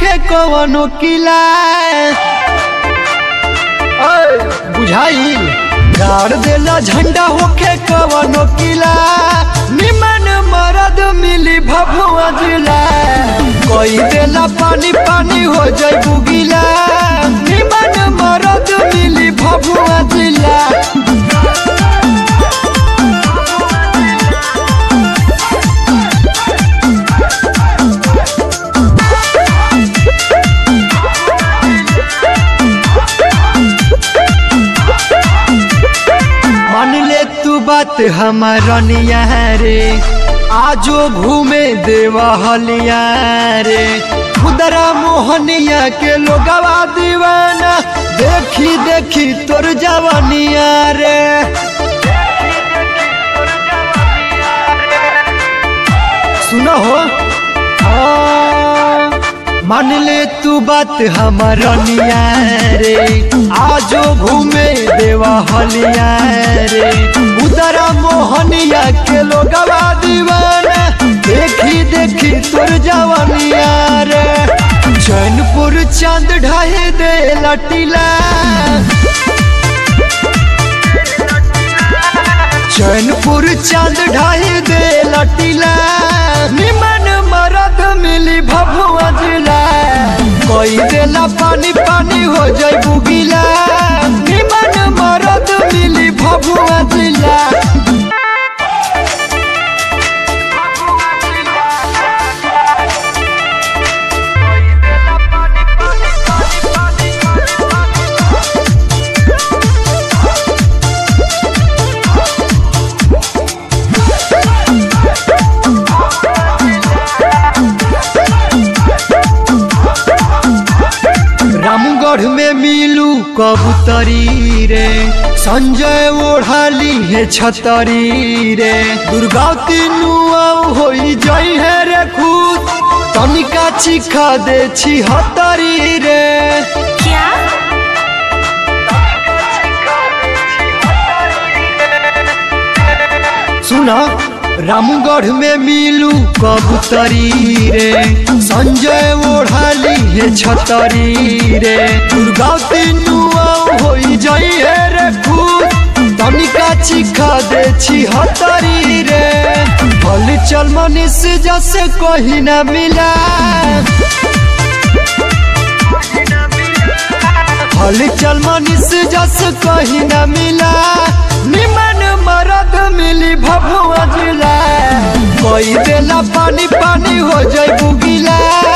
होके कवनो किला ओए, बुझाइल गाड़ देला झंडा होके कवनो किला निमन मरद मिली भभुआ जिला कोई देला पानी पानी हो जाई बुगिला निमन मरद मिली भभुआ जिला मान ले तू बात हमारा निया रे आजो घूमे देवा हलिया रे खुदरा मोहनिया के लोगवा दीवाना देखी देखी तोर जवानिया रे सुनो हो हाँ, मान ले तू बात हमारा निया रे आजो घूमे देवा हलिया रे उदरा मोहनिया के लोगवा दीवाना देखी देखी तोर जवानिया रे चैनपुर चांद ढाई दे लटीला चैनपुर चांद ढाई दे लटीला निमन मरद मिली भभुआ जिला कोई देला पानी पानी हो जाई बुगिला निमन मरद मिली भभुआ जिला रामगढ़ में मिलू कबूतरी रे संजय ओढ़ाली है छतरी रे दुर्गावती नुआऊ होई जई है रे खुद तनिका चिखा दे छी हतरी रे क्या सुना रामगढ़ में मिलू कबूतरी रे संजय ओढ़ाली है छतरी रे दुर्गावती नुआऊ होई जई है रे खुद तनिका चिखा दे छी हतरी रे भल चल मनीष जैसे कहीं ना मिला भल चल मनीष जस कहीं ना मिला निमन मरद मिली भभुआ जिला कोई देला पानी पानी हो जाई बुगिला